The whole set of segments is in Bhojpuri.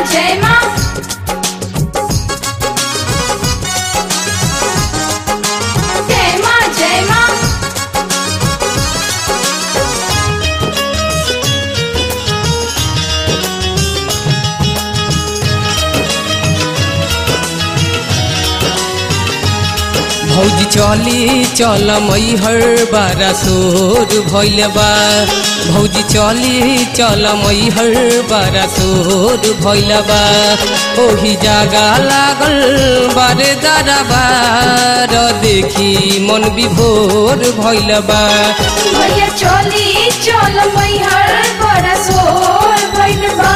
जय माँ जय माँ जय माँ भौजी चली चल मैहर बारा सोर भैल बा भौजी चली चल मैहर बारा सोर भैल बा ओही जागा लागल बारे दरबार देखी मन विभोर भैल बा भैया चली चल मैहर बड़ा सोर भइल बा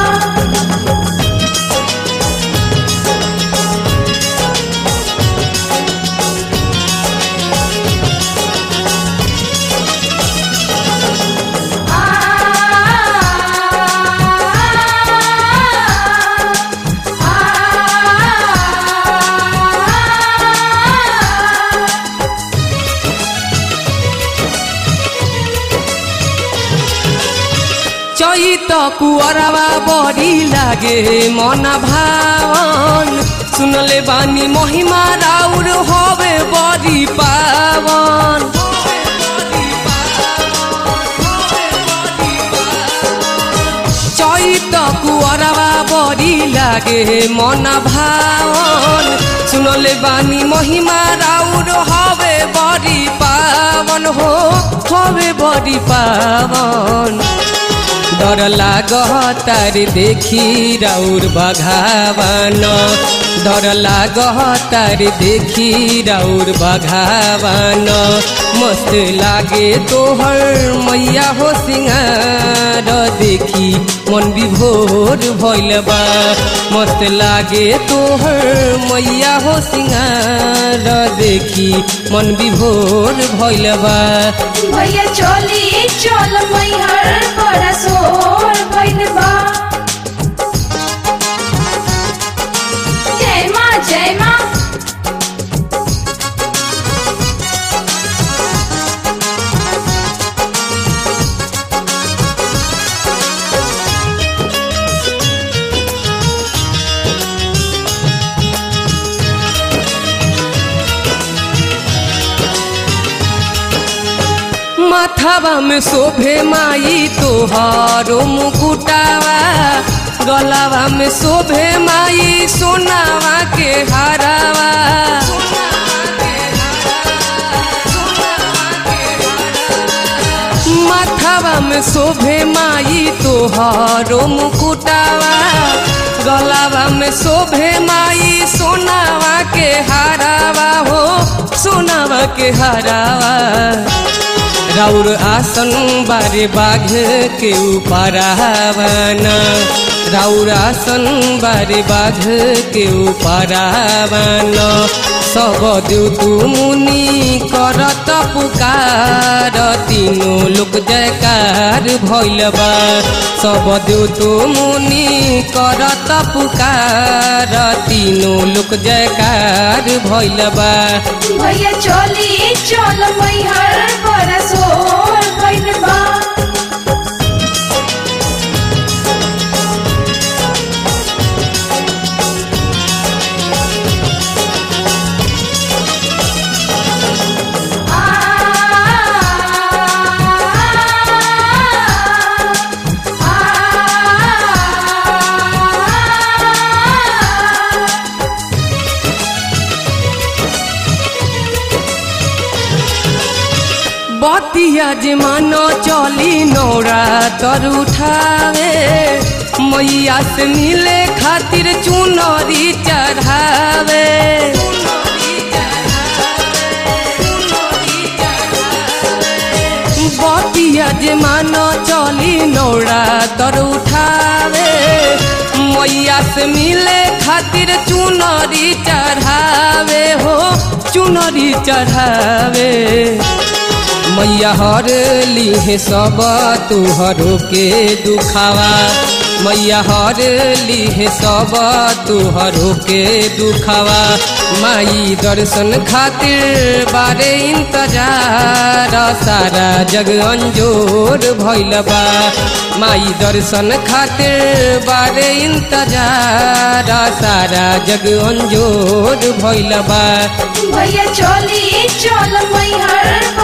चैत कुअरवा बड़ी लागे मन भावन सुनले बानी महिमा राउर हवे बड़ी पावन चैत कुअरवा बड़ी लागे मन भावन सुनले बानी महिमा राउर हवे बड़ी पावन हो हवे बड़ी पावन डर लाग तार देखी राउर बघावन डर लाग तार देखी राउर बघावन मस्त लागे तोहर मैया हो सिंगार देखी मन विभोर भइल बा मस्त लागे तोहर मैया हो सिंगार देखी मन विभोर भइल बा भैया चली चल मैहर बड़ा सोर भइल बा जय माँ जय माँ माथावा में शोभे माई तोहारो मुकुटावा गलावा में शोभे माई सोनावा के हारावा माथावा में शोभे माई तोहारो मुकुटावा गलावा में शोभे माई सोनावा के हारावा हो सोनावा के हारावा राउर आसन बारे बाघ के उपरावना राउर आसन बारे बाघ के उपरावना सब देव तू मुनि करत पुकार तीनों लोक जयकार भइल बा सब देव तू मुनि करत पुकार तीनों लोक जयकार भइल बा भैया चली चल मैहर बड़ा सोर भइल बा बतिया जे मन चली नौरा तर उठावे मैया से मिले खातिर चुनरी चढ़ावे बतिया जे मान चली नौरा तर उठावे मैया से मिले खातिर चुनरी चढ़ावे हो चुनरी चढ़ावे मैया हर लीहे सब तुहरो के दुखावा मैया हर लीहे सब तुहरो के दुखवा माई दर्शन खातिर बारे इंतजार सारा जग अंजोर भइल बा माई दर्शन खातिर बारे इंतजार सारा जग अंजोर भइल बा भैया चली चल मैहर